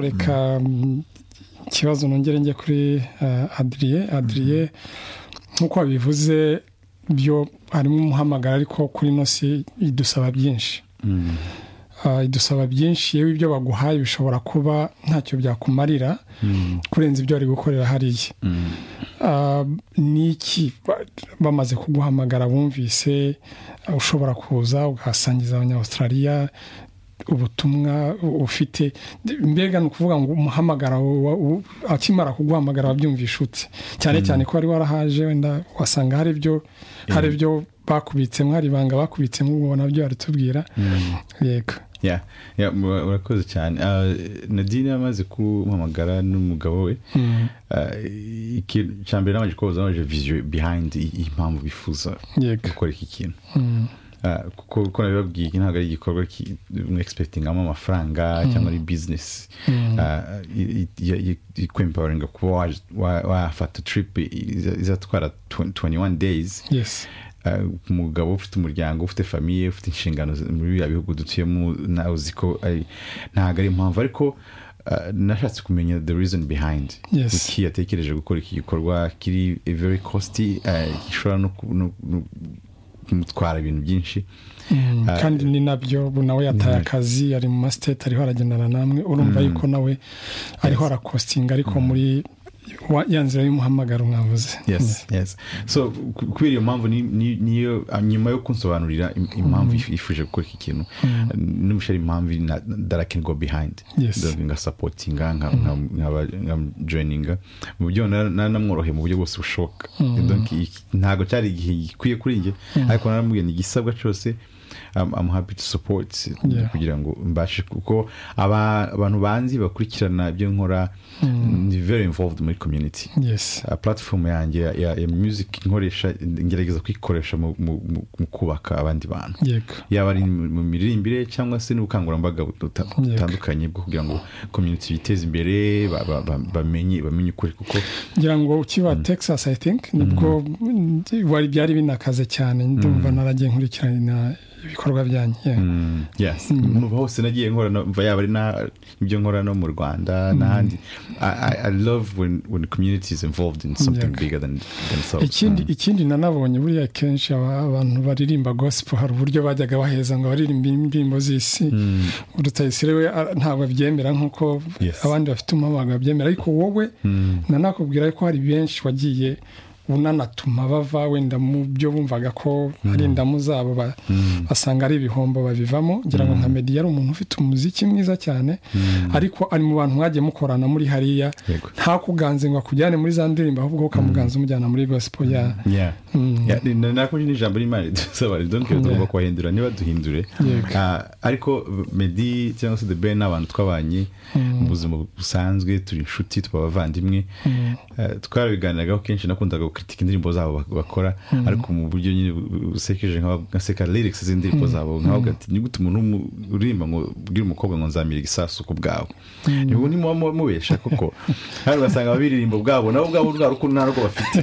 reka ikibazo nongere njye kuri adiriye adiriye nk'uko wabivuze byo harimo umuhamagara ariko kuri ino si idusaba byinshi idusaba byinshi yewe ibyo baguhaye bishobora kuba ntacyo byakumarira kurenza ibyo bari gukorera hariya n'iki bamaze kuguhamagara bumvise ushobora kuza ugasangiza abanyawustraliya ubutumwa ufite mbega ni ukuvuga ngo umuhamagara akimara kuguhamagara wabyumvisha ute cyane cyane ko wari warahaje wenda wasanga hari ibyo hari ibyo bakubitsemo hari ibanga bakubitsemo ubona nabyo baritubwira yego urakoze cyane nadine yamaze kumuhamagara n'umugabo we cya mbere nabanje kuba baje viziyo bihayindi impamvu bifuza gukora iki kintu kuko nabibabwiye ntabwo ari igikorwa mwegisipegitangamo amafaranga cyangwa ari bizinesi ikwempawaringa kuba wafata tiripu izatwara tuwenti wani deyizi umugabo ufite umuryango ufite famiye ufite inshingano muri biriya bihugu dutuyemo nawe uzi ko ntabwo ari impamvu ariko nashatse kumenya the reason behind iki yatekereje gukora iki gikorwa kiri very costi gishobora no kumutwara ibintu byinshi kandi ni nabyo nawe yataye akazi ari mu masiteti ariho aragendana namwe urumva yuko nawe ariho arakostinga ariko muri ya nzira y'umuhamagaro mwavuze kubera iyo mpamvu niyo nyuma yo kunsobanurira impamvu yifuje gukora iki kintu n'umushari impamvu darakengo behayindi nka sapotinga nka joyininga mu buryo nanamworoheye mu buryo bwose bushoboka ntabwo cyari igihe gikwiye kuri njye ariko naramubwiye ni igisabwa cyose I'm happy to support kugira ngo mbashe kuko abantu banzi bakurikirana ibyo nkora ni very involved muri community platform yanjye ya music nkoresha ngerageza kuyikoresha mu kubaka abandi bantu yaba ari mu miririmbire cyangwa se n'ubukangurambaga butandukanye bwo kugira ngo community biteze imbere bamenye bamenye ukuri kuko ngira ngo ukiba texas i think nibwo byari binakaze cyane ndumva naragiye nkurikirana ibikorwa byanyu hose nagiye nkora yaba ari ibyo nkora no mu rwanda n'ahandi i love when when community is involved in something bigger than themselves ikindi ikindi nanabonye buriya kenshi abantu baririmba gospel hari uburyo bajyaga baheza ngo baririmba indirimbo z'isi rutayisire we ntabwo abyemera nk'uko abandi bafite umuhamagaro babyemera ariko wowe nanakubwira ko hari benshi wagiye unanatuma bava wenda mu byo bumvaga ko hari indamu zabo basanga ari ibihombo babivamo ngira ngo nka mediya ari umuntu ufite umuziki mwiza cyane ariko ari mu bantu mwagiye mukorana muri hariya ntakuganze ngo akujyane muri za ndirimbo ahubwo ukamuganza umujyana muri gosipo ya nakunze n'ijambo ry'imana ridusaba ridonke tugomba kubahindura niba duhindure ariko medi cyangwa se debe ni abantu twabanye mu buzima busanzwe turi inshuti tuba abavandimwe twarabiganiraho kenshi nakundaga kritika indirimbo zabo bakora ariko mu buryo nyine busekeje nkaseka lyrics z'indirimbo zabo nkavuga ati nigute umuntu uririmba ngo ubwire umukobwa ngo nzamira igisasu ku bwawe nibwo nimuba mubesha koko hano ugasanga ababiririmba ubwabo nabo ubwabo rwa rukundo ntarwo bafite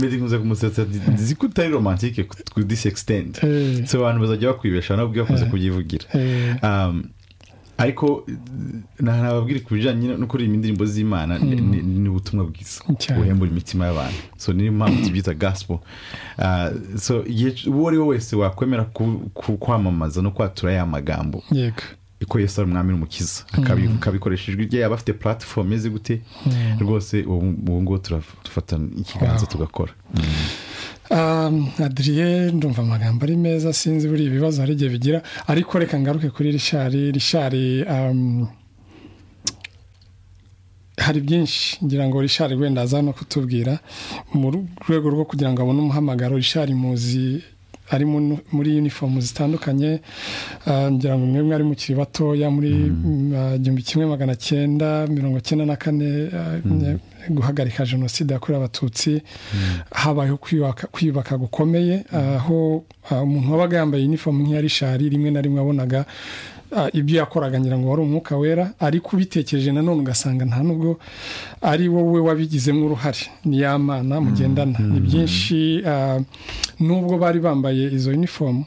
medi nkunze kumusetsa nzi ko utari romantike ku disi extend so abantu bazajya bakwibesha nabo ubwe bakunze kubyivugira ariko ntababwira ku bijyanye no kuririmba indirimbo z'imana ni ubutumwa bwiza buhembura imitima y'abantu so niyo mpamvu tubyita gasipo uwo ari we wese wakwemera kwamamaza no kwatura ya magambo ko Yesu ari umwami n'umukiza akabikoresha ijwi rye yaba afite platifomu imeze gute rwose ubu ngubu turafata ikiganza tugakora adiriye ndumva amagambo ari meza sinzi buri ibibazo hari igihe bigira ariko reka ngaruke kuri rishari rishari hari byinshi ngira ngo rishari wenda aza no kutubwira mu rwego rwo kugira ngo abone umuhamagaro rishari muzi ari muri yunifomu zitandukanye ngira ngo mwebwe ari mukiri batoya muri igihumbi kimwe magana cyenda mirongo cyenda na kane guhagarika jenoside yakorewe abatutsi habayeho kwiyubaka gukomeye aho umuntu wabaga yambaye inifomu nk'iya rishari rimwe na rimwe wabonaga ibyo yakoraga ngira ngo wari umwuka wera ariko ubitekereje nanone ugasanga nta nubwo ari wowe wabigizemo uruhare ni ya mana mugendana ni byinshi nubwo bari bambaye izo unifomu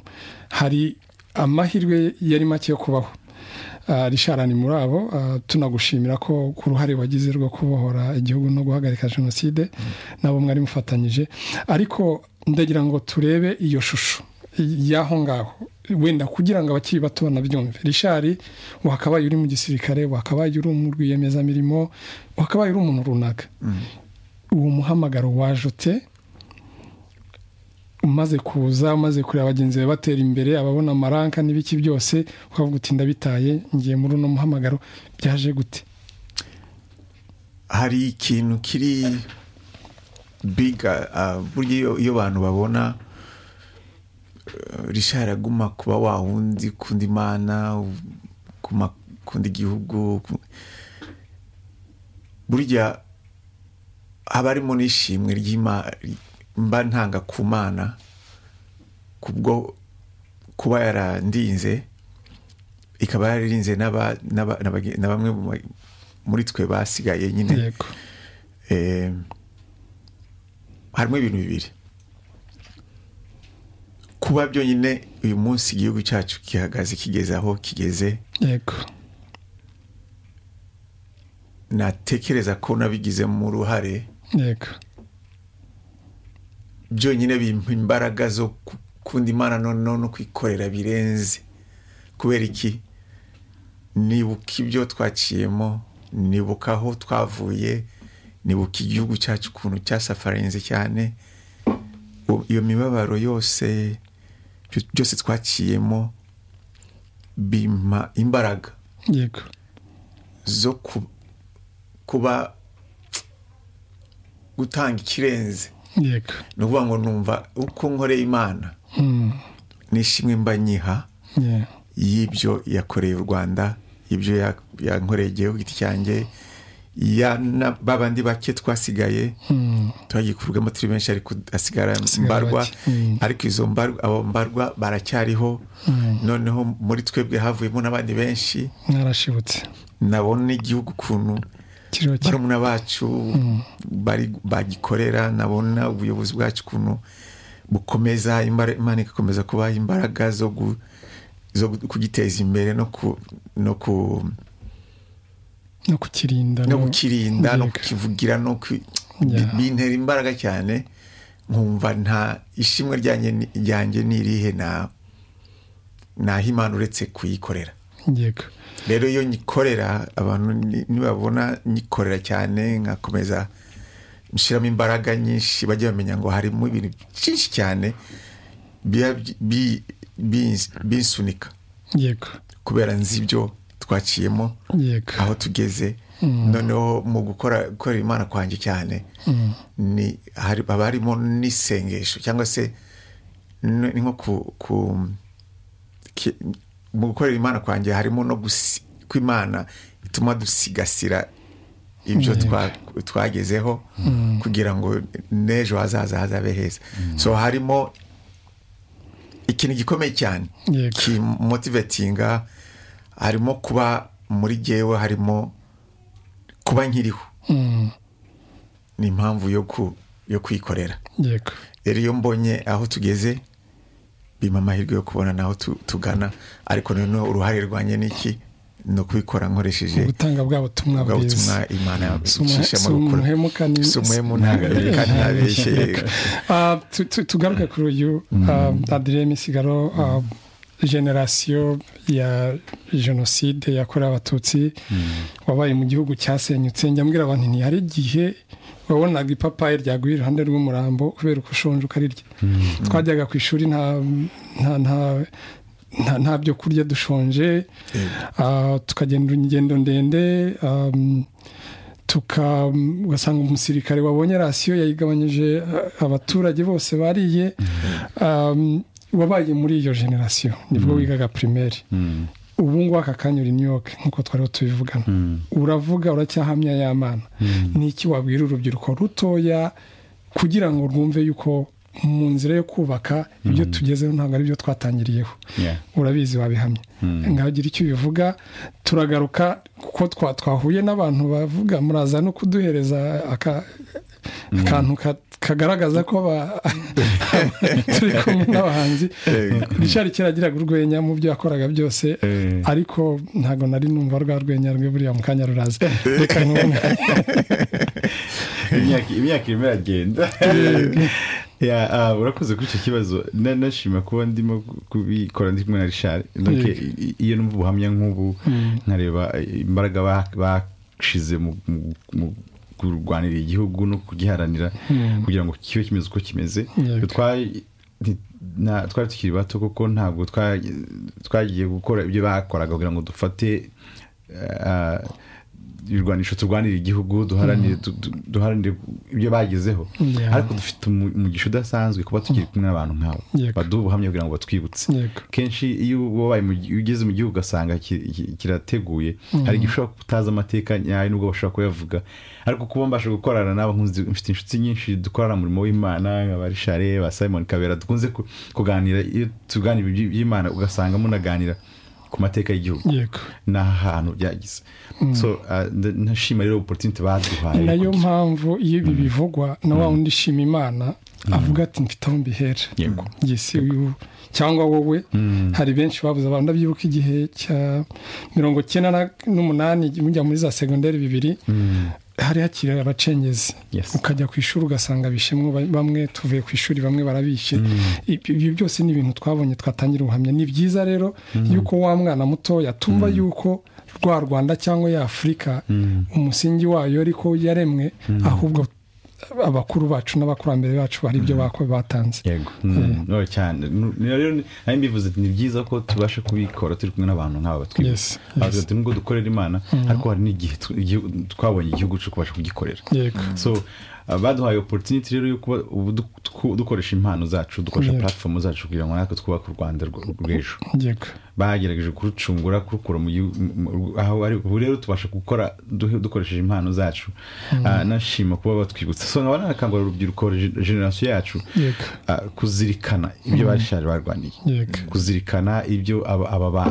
hari amahirwe yari make yo kubaho rishara ni muri abo tunagushimira ko ku ruhare wagize rwo kubohora igihugu no guhagarika jenoside nabo mwari mufatanyije ariko ndagira ngo turebe iyo shusho y'aho ngaho wenda kugira ngo abakiri bato banabyumve rishari wakabaye uri mu gisirikare wakabaye uri mu rwiyemezamirimo wakabaye uri umuntu runaka uwo muhamagaro wajute umaze kuza umaze kureba bagenzi be batera imbere ababona amaranka n'ibiki byose ukavuga uti ndabitaye ngiye muri uno muhamagaro byaje gute hari ikintu kiri biga burya iyo abantu babona rishara aguma kuba wawundi kundi mana kundi gihugu burya haba harimo n'ishimwe ry'imari mba ntanga ku mana kubwo kuba yarandinze ikaba yararinze na bamwe muri twe basigaye nyine harimo ibintu bibiri kuba byonyine uyu munsi igihugu cyacu gihagaze kigeze aho kigeze natekereza ko nabigizemo uruhare byonyine bimpa imbaraga zo gukunda imana no kwikorera birenze kubera iki nibuka ibyo twaciyemo nibuka aho twavuye nibuka igihugu cyacu ukuntu cyasafarinze cyane iyo mibabaro yose byose twaciyemo bimpa imbaraga zo kuba gutanga ikirenze ni ukuvuga ngo numva uko nkoreye imana nishimwe mba nyiha y'ibyo yakoreye u rwanda ibyo yankoreye igihugu giti cyanjye ba bandi bake twasigaye turagiye kuvugamo turi benshi ariko hasigara mbarwa ariko izo mbarwa abo mbarwa baracyariho noneho muri twebwe havuyemo n'abandi benshi narashibutse nabona n'igihugu ukuntu barumuna bacu bagikorera nabona ubuyobozi bwacu ukuntu bukomeza imana igakomeza kubaha imbaraga zo kugiteza imbere no kukirinda no kukirinda no kukivugira no bintera imbaraga cyane nkumva nta ishimwe ryanjye ni irihe ntaho imana uretse kuyikorera rero iyo nyikorera abantu nibabona nyikorera cyane nkakomeza nshyiramo imbaraga nyinshi bajya bamenya ngo harimo ibintu byinshi cyane binsunika kubera nzi ibyo twaciyemo aho tugeze noneho mu gukora gukorera imana kwanjye cyane haba harimo n'isengesho cyangwa se ni nko ku mu gukorera imana kwanjye harimo no kw'imana bituma dusigasira ibyo twagezeho kugira ngo n'ejo hazaza hazabe heza so harimo ikintu gikomeye cyane kimotivetinga harimo kuba muri gewe harimo kuba nkiriho ni impamvu yo kwikorera rero iyo mbonye aho tugeze bima amahirwe yo kubona naho tugana ariko noneho uruhare rwanjye ni iki ni ukubikora nkoresheje ubutanga bwa butumwa bwiza imana si umuhemuka si umuhemuka ntabeshye tugaruke kuri uyu adire misigaro generasiyo ya jenoside yakorewe abatutsi wabaye mu gihugu cyasenyutse njyambwira abantu ntihari igihe wabonaga ipapayi ryaguye iruhande rw'umurambo kubera uko ushonje ukarirya twajyaga ku ishuri nta byo kurya dushonje tukagenda ingendo ndende ugasanga umusirikare wabonye rasiyo yayigabanyije abaturage bose bariye wabaye muri iyo generasiyo nibwo wigaga pirimeri ubu ngubu aka kanya uri New York nk'uko twariho tubivugana uravuga uracyahamya y'amana ni iki wabwira urubyiruko rutoya kugira ngo rwumve yuko mu nzira yo kubaka ibyo tugezeho ntabwo ari byo twatangiriyeho urabizi wabihamya nkagira icyo ubivuga turagaruka kuko twahuye n'abantu bavuga muraza no kuduhereza akantu kagaragaza ko turi kumwe n'abahanzi richard kera agiraga urwenya mu byo yakoraga byose ariko ntabwo nari numva rwa rwenya rwe buriya mu kanya ruraza reka nkubona imyaka irimo iragenda urakoze kuri icyo kibazo nashima kuba ndimo kubikora ndi kumwe na richard iyo numva ubuhamya nk'ubu nkareba imbaraga bashize mu kurwanira igihugu no kugiharanira kugira ngo kibe kimeze uko kimeze twari tukiri bato kuko ntabwo twagiye gukora ibyo bakoraga kugira ngo dufate ibirwanisho turwanira igihugu duharanire ibyo bagezeho ariko dufite umugisha udasanzwe kuba tukiri kumwe n'abantu nk'abo baduha ubuhamya kugira ngo batwibutse kenshi iyo ugeze mu gihugu ugasanga kirateguye hari igihe ushobora kutazi amateka nyayo nubwo bashobora kuyavuga ariko kuba mbasha gukorana n'abo mfite inshuti nyinshi dukorana umurimo w'imana nka ba rishare ba simon kabera dukunze kuganira iyo tuganira iby'imana ugasanga munaganira ku mateka y'igihugu ni ahantu byagize ntashima rero oporutinite baduhaye ni nayo mpamvu iyo ibi bivugwa na wa wundi ishima imana avuga ati mfite aho mbihera uyu cyangwa wowe hari benshi babuze abantu ndabyibuka igihe cya mirongo icyenda n'umunani mujya muri za segonderi bibiri hari hakiri abacengezi ukajya ku ishuri ugasanga bishimwe bamwe tuvuye ku ishuri bamwe barabishe ibyo byose ni ibintu twabonye twatangira ubuhamya ni byiza rero yuko wa mwana mutoya tumva yuko rwa rwanda cyangwa ya afurika umusingi wayo ariko yaremwe ahubwo abakuru bacu n'abakurambere bacu hari ibyo batanze yego cyane nayo mbivuze ni byiza ko tubasha kubikora turi kumwe n'abantu nk'aba batwibutsa nubwo dukorera imana ariko hari n'igihe twabonye igihugu cyo kubasha kugikorera so baduhaye oporutiniti rero yo kuba ubu dukoresha impano zacu dukoresha puratifomu zacu kugira ngo natwe twubake u rwanda rw'ejo bagerageje kurucungura kurukura aho ari ubu rero tubasha gukora dukoresheje impano zacu nashima kuba batwibutsa so nkaba nanakangurira urubyiruko generasiyo yacu kuzirikana ibyo barishari barwaniye kuzirikana ibyo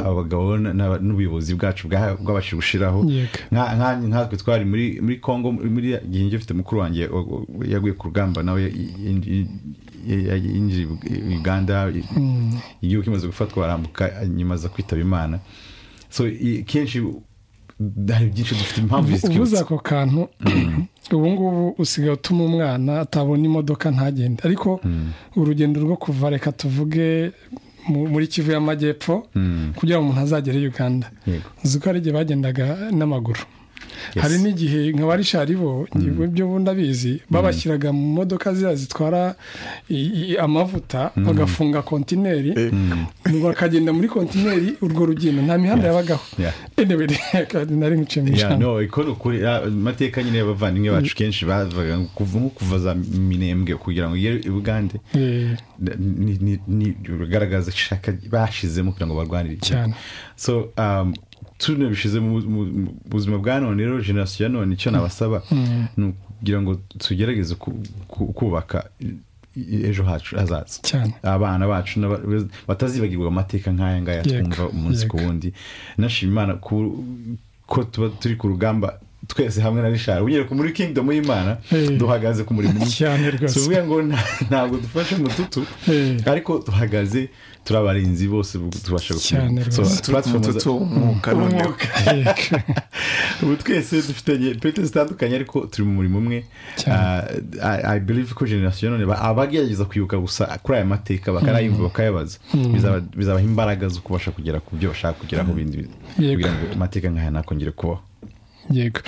abagabo n'ubuyobozi bwacu bwabashije gushyiraho nkatwe twari muri congo muri gihe ngifite mukuru wanjye yaguye ku rugamba nawe yinjira uganda igihugu kimaze gufatwa barambuka nyuma aza kwitaba imana so kenshi hari byinshi dufite impamvu ubuze ako kantu ubu ngubu usigaye utuma umwana atabona imodoka ntagende ariko urugendo rwo kuva reka tuvuge muri kivu y'amajyepfo kugira ngo umuntu azagere uganda uzi ko hari igihe bagendaga n'amaguru hari n'igihe nka ba rishari bo ibyo bundi abizi babashyiraga mu modoka ziriya zitwara amavuta bagafunga kontineri bakagenda muri kontineri urwo rugendo nta mihanda yabagaho nari nkuciye mu ishyamba amateka nyine y'abavandimwe bacu kenshi bavaga nko kuva za minembwe kugira ngo ugere i bugande bigaragaza ishaka bashizemo kugira ngo barwanire cyane turiya bishyize mu buzima bwa none rero generasiyo ya none icyo nabasaba ni ukugira ngo tugerageze kubaka ejo hacu hazaza abana bacu batazibagirwa amateka nk'aya ngaya twumva umunsi ku wundi nashima imana ko tuba turi ku rugamba twese hamwe na rishari unyereka muri kingdom y'imana duhagaze ku murimo cyane rwose tuvuge ngo ntabwo dufashe mututu ariko duhagaze turi abarinzi bose tubasha ubu twese dufite pete zitandukanye ariko turi mu murimo umwe i believe ko generasiyo none abagerageza kwibuka gusa kuri aya mateka bakarayumva bakayabaza bizabaha imbaraga zo kubasha kugera ku byo bashaka kugeraho bindi kugira ngo amateka nk'aya ntakongere kubaho yego